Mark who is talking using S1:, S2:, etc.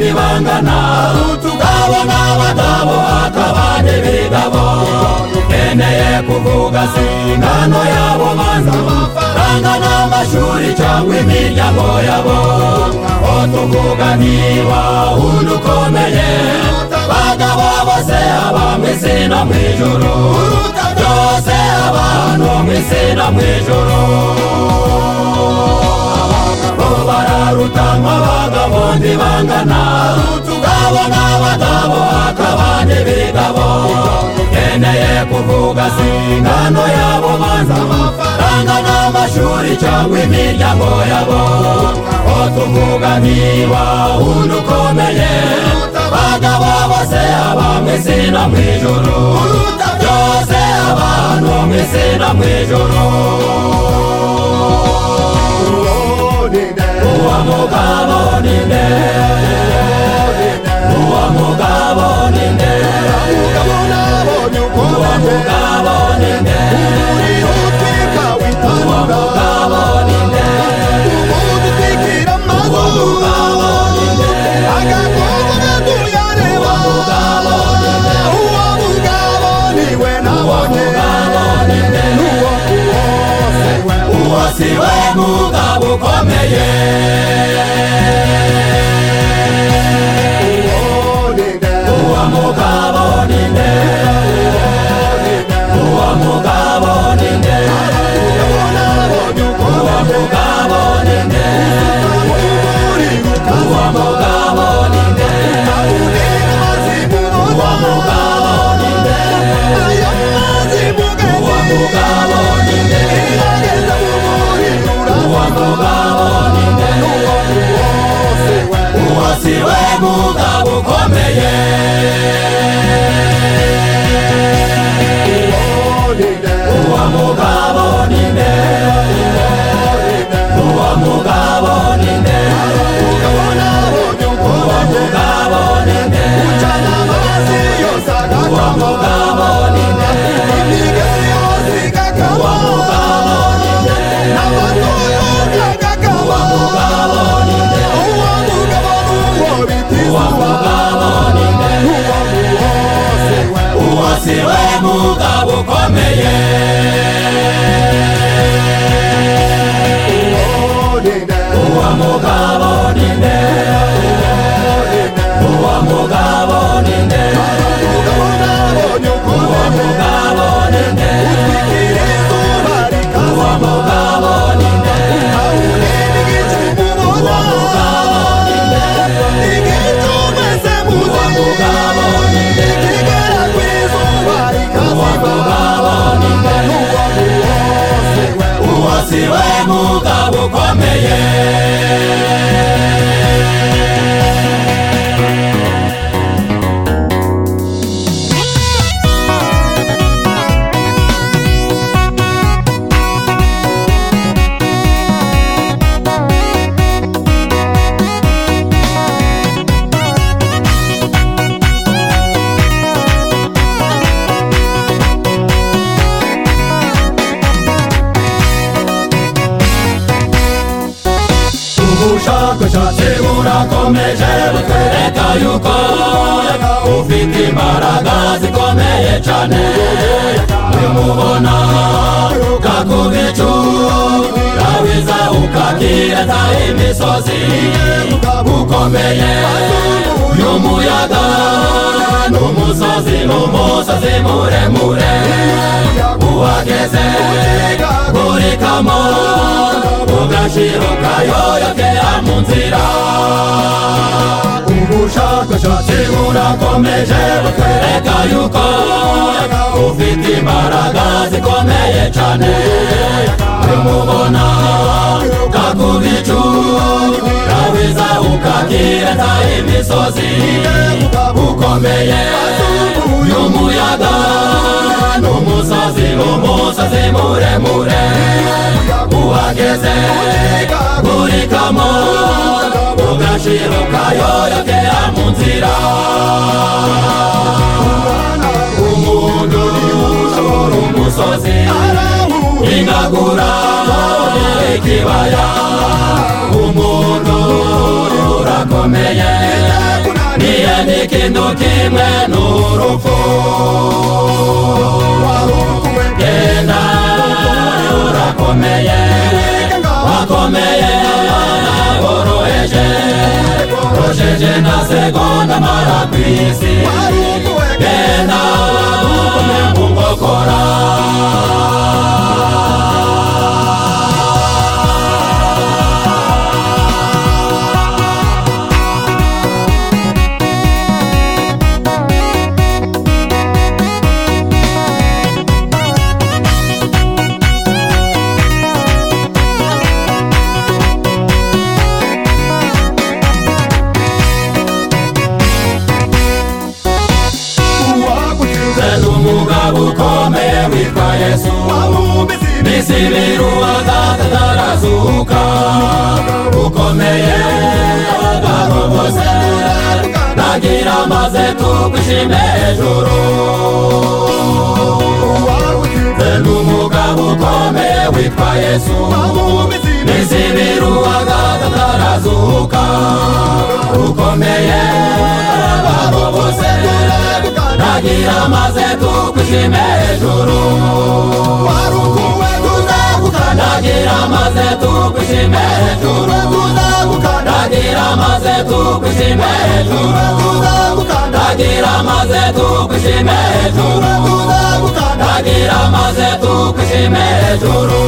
S1: ingana utugabo n'abagabo akabande b'ingabo ukeneye kuvuga singano y'abo bantu ranga n'amashuri cyangwa imiryango yabo ko tuvuga niba undi ukomeye bagabo bose abamwisi no mu ijuru byose abantu mwisi no mu ijuru bararutama abagabo ntibangana utugabo n'abagabo akabandi b'ingabo ukeneye kuvuga singano y'abo banza amafaranga n'amashuri cyangwa imiryango yabo ko tuvuga niba undi ukomeye bagabo bose abamwisi no mu ijuru byose abantu mwisi no mu ijuru uwo mugabo ni nde uwo mugabo ni nde uwo mugabo ni nde uwo mugabo ni nde uwo mugabo ni nde uwo mugabo ni nde uwo mugabo ni nde uwo si we mugabo ukomeye uwo mugabo ni nde uwo mugabo ni nde uwo mugabo ni nde uwo mugabo ni nde uwo mugabo ni nde uwo mugabo ni nde uwo mugabo ni nde uwo si we mugabo ukomeye uwo mugabo ni nde uwo mugabo ni nde uwo mugabo ni nde uwo mugabo ni nde uwo mugabo ni nde uwo mugabo ni nde uwo mugabo ni nde uwo si we mugabo ukomeye uwo mugabo ni nde uwo mugabo ni nde uwo mugabo ni nde uwo mugabo ni nde uwo mugabo ni nde uwo mugabo ni nde uwo mugabo ni nde uwo si we mugabo ukomeye ubushakashatsi burakomeje butwereka yuko ufite imbaraga zikomeye cyane nimubona kakubicura wiza ukakireta imisozi ukomeye y'umuyaga n'umusozi n'umusozi muremure uhageze burikamo ugashiro kayoyokera mu nzira ubushakashatsi burakomeje butwereka yuko ufite imbaraga zikomeye cyane nimubona kakubicura wiza ukakireta imisozi ukomeye y'umuyaga n'umusozi umusozi muremure uhageze burikamo ugashiro kayoyokera mu nzira umuntu ashobora umusozi ingagura ikibaya umuntu urakomeye kintu kimwe n'urupfu wahukuwe genda urakomeye wakomeye abana boroheje rojeje na segonda mara ku isi genda wahukuwe mu nkokora Nze n'umugabo ukomeye witwa yesu bisi biruhaga atarazuka ukomeye abagabo bose nagira maze tugushime hejuru Nze n'umugabo ukomeye witwa yesu bisi biruhaga atarazuka ukomeye abagabo bose nagira maze tugushime hejuru nagira maze tugushime hejuru nagira maze tugushime hejuru nagira maze tugushime hejuru nagira maze tugushime hejuru